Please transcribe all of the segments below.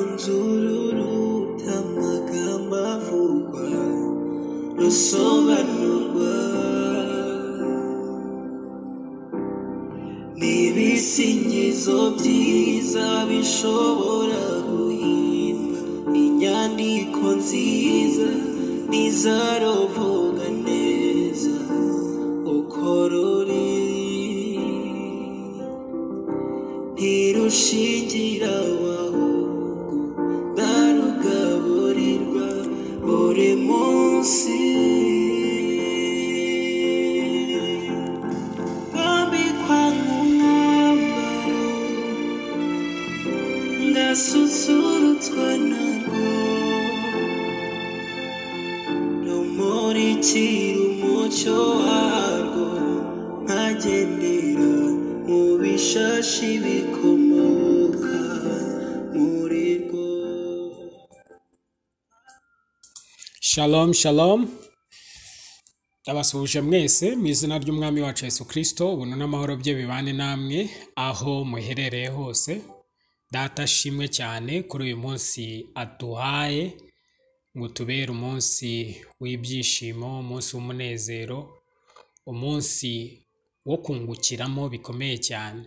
Munzururu amagambo avugwa rusobanurwa n'ibisingizo byiza bishobora guhimba inyandiko nziza n'izarovuga neza uko ruri ntirushingira ahubwo ndarugaburirwa buri munsi rwambikwa nk'umwambaro ngasusurutswa narwo rumurikira umucyo warwo nkagendera mu bishashi bikomoka muri rwo shalom shalom Ndabasuhuje mwese mu izina ry'umwami wacu Yesu Kristo ubuntu n'amahoro bye bibane namwe aho muherereye hose data ashimwe cyane kuri uyu munsi aduhaye ngo tubere umunsi w'ibyishimo umunsi w'umunezero umunsi wo kungukiramo bikomeye cyane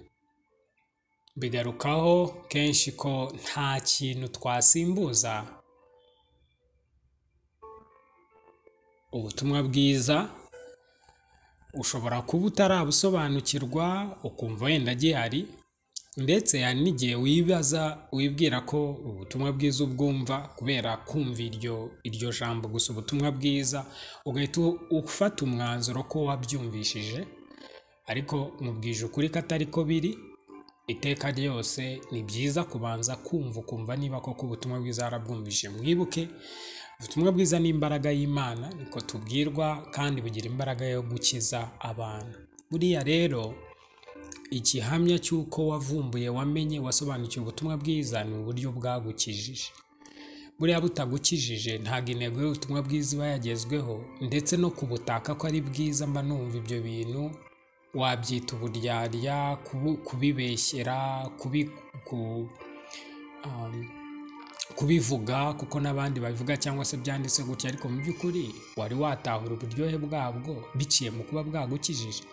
bigarukaho kenshi ko nta kintu twasimbuza ubutumwa bwiza ushobora kuba utarabusobanukirwa ukumva wenda gihari ndetse hari n'igihe wibaza wibwira ko ubutumwa bwiza ubwumva kubera kumva iryo iryo jambo gusa ubutumwa bwiza ugahita ufata umwanzuro ko wabyumvishije ariko mubwije ukuri ko atari ko biri iteka ryose ni byiza kubanza kumva ukumva niba koko ubutumwa bwiza warabwumvishije mwibuke ubutumwa bwiza ni imbaraga y'imana niko tubwirwa kandi bugira imbaraga yo gukiza abantu buriya rero igihamya cy'uko wavumbuye wamenye wasobanukiwe ubutumwa bwiza ni uburyo bwagukijije buriya butagukijije ntabwo intego y'ubutumwa bwiza iba yagezweho ndetse no kubutaka ko ari bwiza mba numva ibyo bintu wabyita uburyarya kubu- kubibeshyera kubi, ku, um, kubivuga kuko n'abandi babivuga cyangwa se byanditse gutya ariko mu by'ukuri wari watahura uburyohe bwabwo biciye mu kuba bwagukijije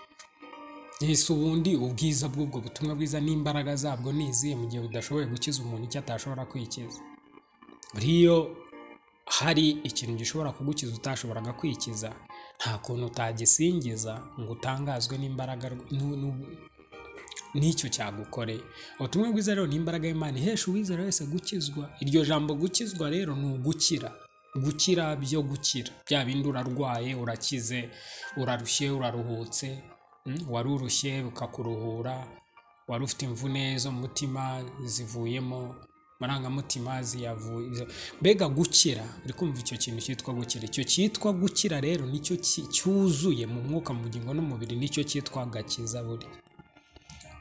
ese ubundi ubwiza bw'ubwo butumwa bwiza n'imbaraga zabwo ni izihe mu gihe budashoboye gukiza umuntu icyo atashobora kwikiza buriyo hari ikintu gishobora kugukiza utashoboraga kwikiza nta kuntu utagisingiza ngo utangazwe n'imbaraga rw- n'u- n'u- n'icyo cyagukoreye ubutumwa bwiza rero ni imbaraga y'imana ihesha uwizera wese gukizwa iryo jambo gukizwa rero ni ugukira gukira byo gukira bya bindi urarwaye urakize urarushye uraruhutse mm, warurushye rukakuruhura wari ufite imvune zo mu mutima zivuyemo amarangamutima ziyavuye mbega gukira uri kumva icyo kintu cyitwa gukira icyo cyitwa gukira rero nicyo ki- cyuzuye mu mwuka mu bugingo n'umubiri nicyo cyitwa agakiza burya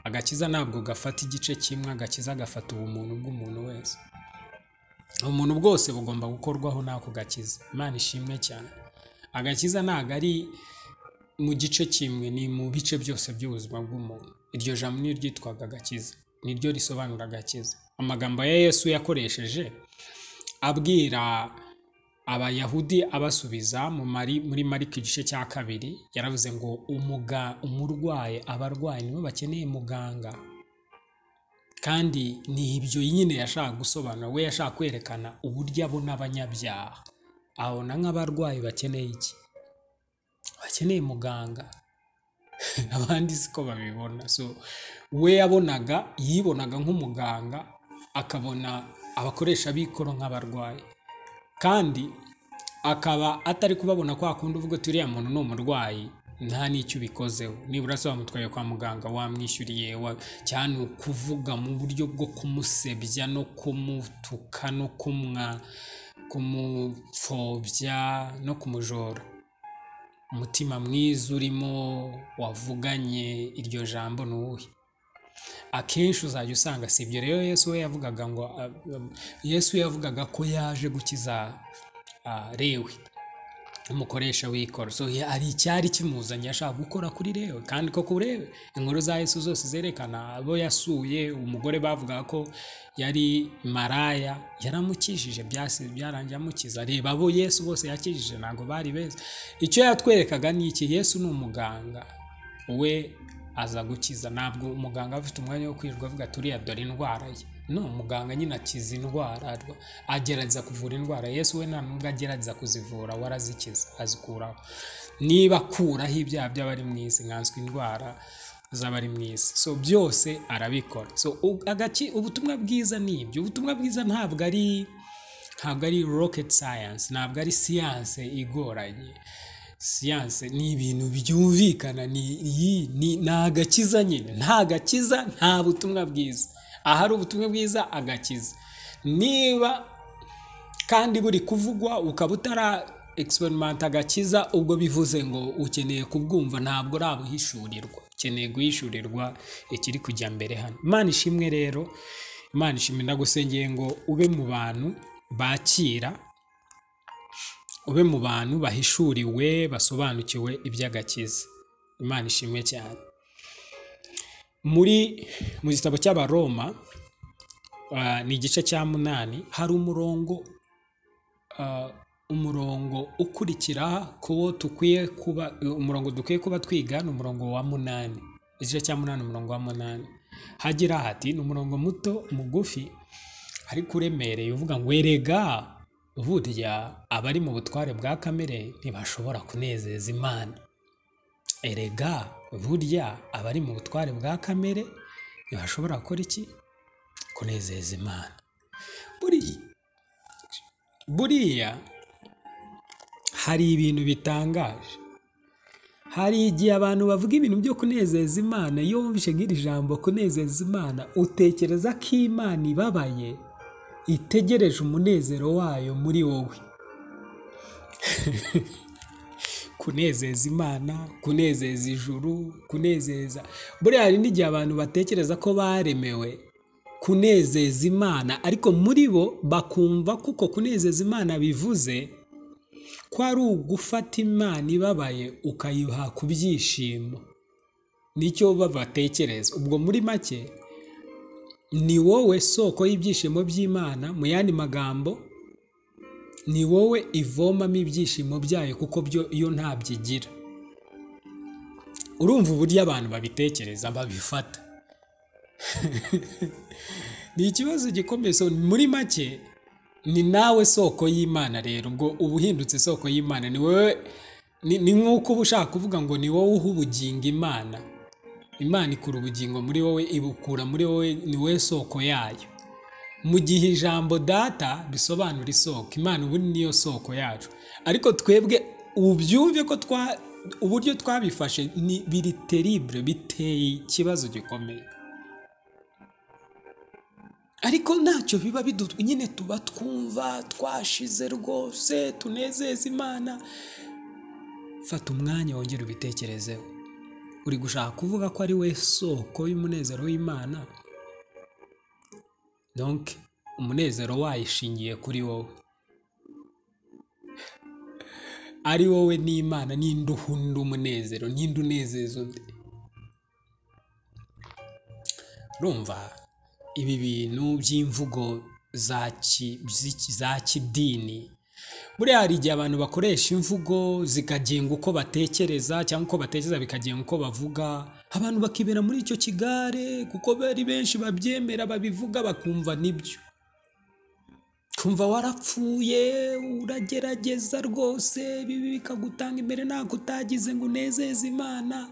agakiza ntabwo gafata igice kimwe agakiza gafata ubumuntu bw'umuntu wese umuntu bwose bugomba gukorwaho n'ako gakiza imana ishimwe cyane agakiza ntabwo ari mu gice kimwe ni mu bice byose by'ubuzima bw'umuntu iryo jambo ni ryitwaga agakiza niryo risobanura agakiza amagambo ya yesu yakoresheje abwira abayahudi abasubiza mu mari, muri mariko igice cya kabiri yaravuze ngo umuga, umurwayi abarwayi nibo bakeneye muganga kandi ni ibyo nyine yashaka gusobanura we yashaka kwerekana uburyo abona abanyabyaha abona nk'abarwayi bakeneye iki bakeneye muganga abandi siko babibona so we yabonaga yibonaga nk'umuganga akabona abakoresha b'ikoro nk'abarwayi kandi akaba atari kubabona kwa kundi uvuga ati uriya muntu ni umurwayi nta n'icyo ubikozeho nibura se wamutwaye kwa muganga wamwishyuriye wa... cyane ukuvuga mu buryo bwo kumusebya no kumutuka no kumwa kumupfobya no kumujora umutima mwiza urimo wavuganye iryo jambo ni uwuhe akenshi uzajya usanga si ibyo rero yesu we yavugaga ngo ah, ah, yesu yavugaga ko yaje gukiza ah, lewi umukoresha w'ikoro so hari icyari kimuzanye ashaka gukora kuri rero kandi koko urebe inkuru za yesu zose zerekana abo yasuye umugore bavugaga ko yari maraya yaramukijije byase byarangiye amukiza reba abo yesu bose yakijije ntabwo bari beza icyo yatwerekaga ni iki yesu ni umuganga we aza gukiza ntabwo umuganga aba afite umwanya wo kwirirwa avuga turiya dore indwara ye no muganga nyine akiza indwara arwa- agerageza kuvura indwara yesu we nta nubwo agerageza kuzivura we arazikiza azikuraho niba akuraho ibyaha by'abari mu isi nkanswe indwara z'abari mu isi so byose arabikora so u- agaki- ubutumwa bwiza ni ibyo ubutumwa bwiza ntabwo ari ntabwo ari rocket science ntabwo ari siyanse igoranye siyanse ni ibintu byumvikana ni iyi ni ni agakiza nyine nta gakiza nta butumwa bwiza ahari ubutumwa bwiza agakiza niba kandi buri kuvugwa ukaba utara egisiperimenta agakiza ubwo bivuze ngo ukeneye kubwumva ntabwo urabuhishurirwa ukeneye guhishurirwa ikiri kujya mbere hano imana ishimwe rero imana ishimwe ndagusengeye ngo ube mu bantu bakira ube mu bantu bahishuriwe basobanukiwe iby'agakiza imana ishimwe cyane muri mu gitabo cy'abaroma ah, ni igice cya munani hari umurongo ah, umurongo ukurikira ku wo dukwiye kuba umurongo dukwiye kuba twiga ni umurongo wa munani igice cya munani umurongo wa munani hagira hati ni umurongo muto mugufi ariko uremereye uvuga ngo erega burya abari mu butware bwa kamere ntibashobora kunezeza imana erega burya abari mu butware bwa kamere ntibashobora gukora iki kunezeza imana buriya buriya hari ibintu bitangaje hari igihe abantu bavuga ibintu byo kunezeza imana iyo wumvise nk'iri jambo kunezeza imana utekereza ko imana ibabaye itegereje umunezero wayo muri wowe kunezeza imana kunezeza ijuru kunezeza buriya hari n'igihe abantu batekereza ko baremewe kunezeza imana ariko muri bo bakumva kuko kunezeza imana bivuze ko ari ugufata imana ibabaye ukayiha ku byishimo nicyo babatekereza ubwo muri make ni wowe soko y'ibyishimo by'imana mu yandi magambo ni wowe ivomamo ibyishimo byayo kuko byo iyo ntabyigira urumva uburyo abantu babitekereza babifata ni ikibazo gikomeye so muri make ni nawe soko y'imana rero ubwo uba uhindutse isoko y'imana ni wowe ni ni nk'uko uba ushaka kuvuga ngo ni wowe uha ubugingo imana imana ikura ubugingo muri wowe ibukura muri wowe ni wowe soko yayo mu gihe ijambo data bisobanura isoko imana ubu niyo soko yacu ariko twebwe ubyumve ko twa uburyo twabifashe ni biri teribure biteye ikibazo gikomeye ariko ntacyo biba bidu nyine tuba twumva twashize rwose tunezeza imana fata umwanya wongere ubitekerezeho uri gushaka kuvuga ko ari we soko y'umunezero w'imana donc umunezero wayishingiye kuri wowe ari wowe n'imana ninde uhunda umunezero ninde unezeza undi urumva ibi bintu by'imvugo za ki- z'iki- za kidini buriya hari igihe abantu bakoresha imvugo zikagenga uko batekereza cyangwa uko batekereza bikagenga uko bavuga abantu bakibera muri icyo kigare kuko bari benshi babyemera babivuga bakumva nibyo kumva warapfuye uragerageza rwose bibi bikagutanga imbere ntabwo utagize ngo unezeze imana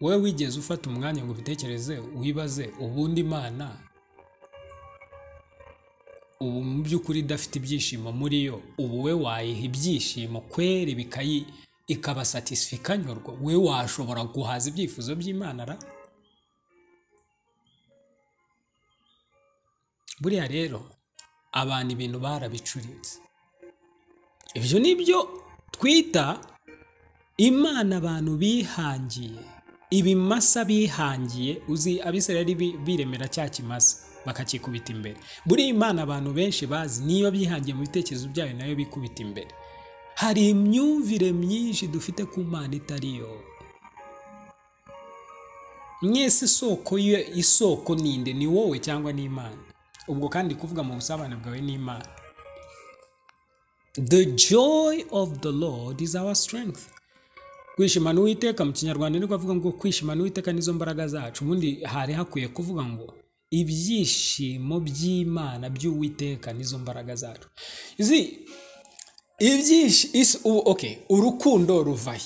wowe wigeze ufata umwanya ngo ubitekereze wibaze ubundi imana ubu mu by'ukuri idafite ibyishimo muri yo ubu we wayiha ibyishimo kweri bikayi ikabasatisfa ikanyurwa we washobora guhaza ibyifuzo by'imana ra buriya rero abantu ibintu barabicuritse ibyo ni byo twita imana abantu bihangiye ibimasa bihangiye uzi abisirayeli bi- biremera cya kimasa bakakikubita imbere buriya imana abantu benshi bazi niyo bihangiye mu bitekerezo byayo nayo bikubita imbere hari imyumvire myinshi dufite ku mana itari yo mwese isoko ye isoko ninde ni wowe cyangwa ni imana ubwo kandi kuvuga mu busabane bwawe ni imana the joy of the lord is our strength kwishimana uwiteka mu kinyarwanda niko avuga ngo kwishimana uwiteka nizo mbaraga zacu ubundi hari hakwiye kuvuga ngo ibyishimo by'imana by'uwiteka nizo mbaraga zacu izi ibyishimo okay urukundo ruvahe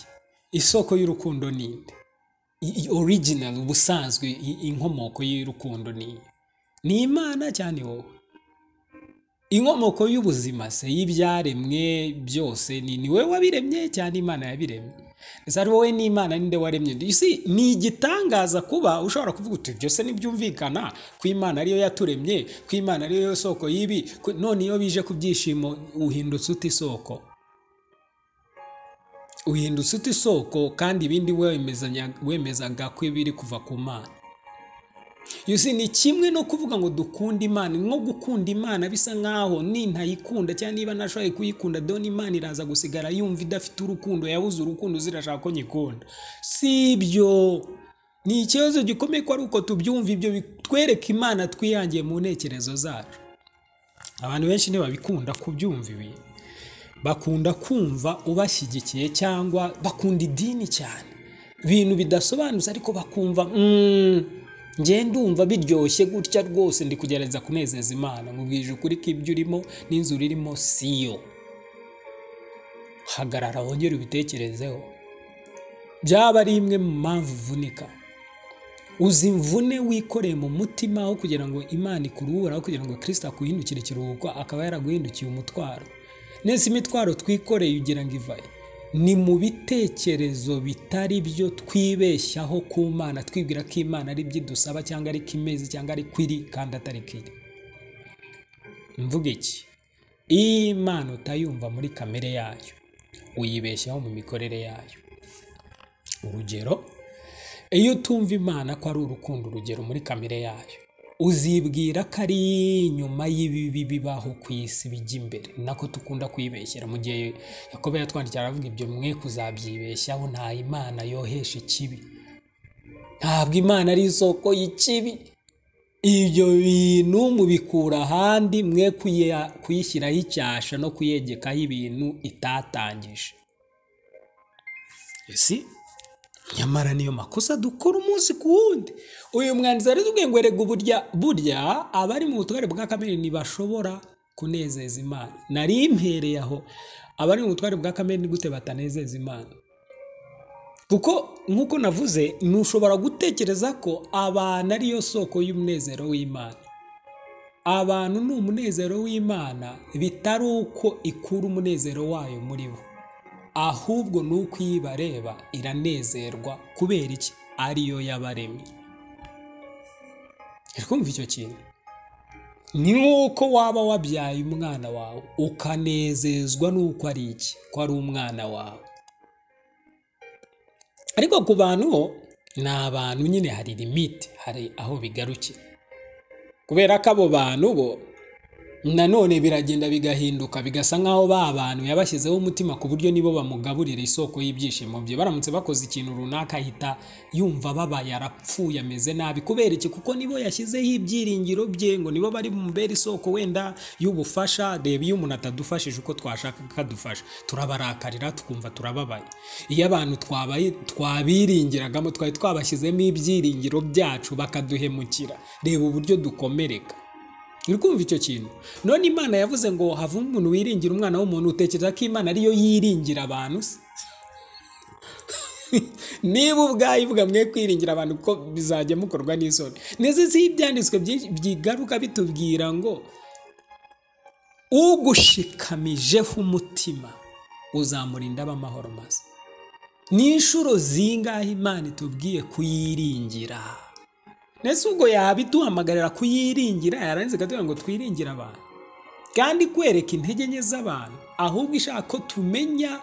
isoko y'urukundo ninde original ubusanzwe inkomoko y'urukundo ni ni imana cyane wowe inkomoko y'ubuzima se y'ibyaremwe byose ni ni wowe wabiremye cyane imana yabiremye gusa ari wowe n'imana ninde waremye isi ni igitangaza kuba ushobora kuvuga uti byose ntibyumvikana ku imana ariyo yaturemye ku imana ariyo soko y'ibi none iyo bije ku byishimo uhindutse uta isoko uhindutse uta isoko kandi ibindi wemezaga ko biri kuva ku mana yusi ni kimwe no kuvuga ngo dukunde imana nko gukunda imana bisa nkaho nintayikunda cyangwa niba nashoboye kuyikunda dore imana iraza gusigara yumva idafite urukundo yabuze urukundo zirashaka ko nyikunda si ibyo ni ikibazo gikomeye ko ari uko tubyumva ibyo bitwereka imana twihangiye mu ntekerezo zacu abantu benshi ntibabikunda kubyumva ibi bakunda kumva ubashyigikiye cyangwa bakunda idini cyane ibintu bidasobanutse ariko bakumva ngewe ndumva biryoshye gutya rwose ndi kugerageza kunezeza imana nkubwije ukuri ko ibyo urimo n'inzu urimo siyo hagarara wongere ubitekerezeho byaba ari imwe mu mpamvu uvunika uzi imvune wikoreye mu mutima aho kugira ngo imana ikuruhure aho kugira ngo kirisita akuhindukire ikiruhuko akaba yaraguhindukiye umutwaro neza imitwaro twikoreye ugira ngo ivaye ni mu bitekerezo bitari byo twibeshyaho ku mana twibwira ko imana ari byo idusaba cyangwa ari imeze cyangwa ari kwiri kandi atari kwiri mvuga iki iyo imana utayumva muri kamere yayo uyibeshyaho mu mikorere yayo urugero iyo utumva imana ko ari urukundo urugero muri kamere yayo uzibwira ko ari nyuma y'ibibi bibaho ku isi bijya imbere nako dukunda kwibeshyera mu gihe yakobo yatwandikira aravuga ibyo mwe kuzabyibeshyaho nta imana yohesha ikibi ntabwo imana ari isoko y'ikibi ibyo bintu mubikura ahandi mwe kuyishyiraho icyasha no kuyegekaho ibintu itatangije nyamara niyo makosa dukora umunsi ku wundi uyu mwandizi ari tubwiye ngo erega burya burya abari mu butware bwa kamere ntibashobora kunezeza imana nari mpereye aho abari mu butware bwa kamere ni gute batanezeza imana kuko nk'uko navuze ntushobora gutekereza ko abantu ariyo soko y'umunezero w'imana abantu ni umunezero w'imana bitari uko ikura umunezero wayo muri bo ahubwo ni uko iyo ibareba iranezerwa kubera iki ariyo yabaremye kumva icyo kintu ni nk'uko waba wabyaye umwana wawe ukanezezwa n'uko ari iki ko ari umwana wawe ariko ku bantu bo ni abantu nyine hari limite hari aho bigarukira kubera ko abo bantu bo nanone biragenda bigahinduka bigasa nk'aho ba bantu yabashyizeho umutima ku buryo nibo bamugaburira isoko y'ibyishimo bye baramutse bakoze ikintu runaka ahita yumva babaye arapfuye ameze nabi kubera iki kuko nibo yashyizeho ibyiringiro bye ngo nibo bari bumubera isoko wenda y'ubufasha reba iyo umuntu atadufashije uko twashaka ko adufasha turabarakarira tukumva turababaye iyo abantu twabaye twabiringiragamo twari twabashyizemo ibyiringiro byacu bakaduhemukira reba uburyo dukomereka uri kumva icyo kintu none imana yavuze ngo hava umuntu wiringira umwana w'umuntu utekereza ko imana ariyo yiringira abantu se niba ubwayo ivuga mwe kwiringira abantu ko bizajya mukorwa n'isoni ndetse si ibyanditswe byigaruka bitubwira ngo ugushikamijeho umutima uzamurinda amahoro maze ni inshuro zingahe imana itubwiye kuyiringira ndetse ubwo yaba iduhamagarira kuyiringira yarangiza ikatubwira ngo twiringire abantu kandi kwereka intege nke z'abantu ahubwo ishaka ko tumenya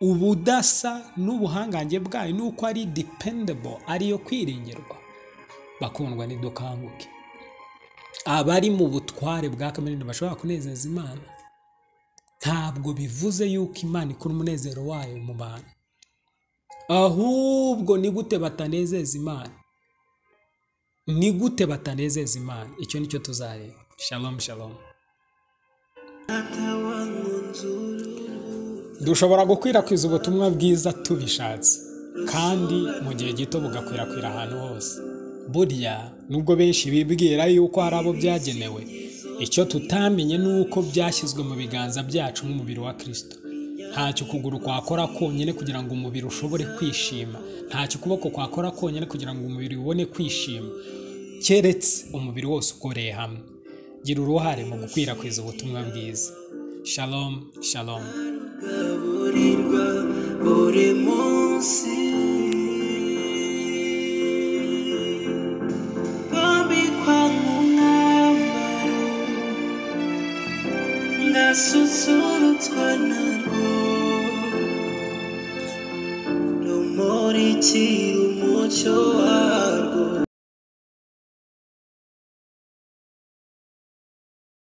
ubudasa n'ubuhangange bwayo n'uko ari dependable ariyo kwiringirwa bakundwa ntidukanguke abari mu butware bwa kamere ntibashobora kunezeza imana ntabwo bivuze yuko imana ikura umunezero wayo mu bantu ahubwo ni gute batanezeza imana ni gute batanezeza imana icyo ni cyo tuzareba shalom shalom dushobora gukwirakwiza ubutumwa bwiza tubishatse kandi mu gihe gito bugakwirakwira ahantu hose burya nubwo benshi bibwira yuko hari abo byagenewe icyo tutamenye ni uko byashyizwe mu biganza byacu nk'umubiri wa kirisito ntacyo ukuguru kwakora konyine kugira ngo umubiri ushobore kwishima ntacyo ukuboko kwakora konyine kugira ngo umubiri ubone kwishima keretse umubiri wose ukoreye hamwe gira uruhare mu gukwirakwiza ubutumwa bwiza shalom shalom gaburirwa buri munsi bambikwa nk'umwambaro ndasusurutswa narwo rumurikira umucyo warwo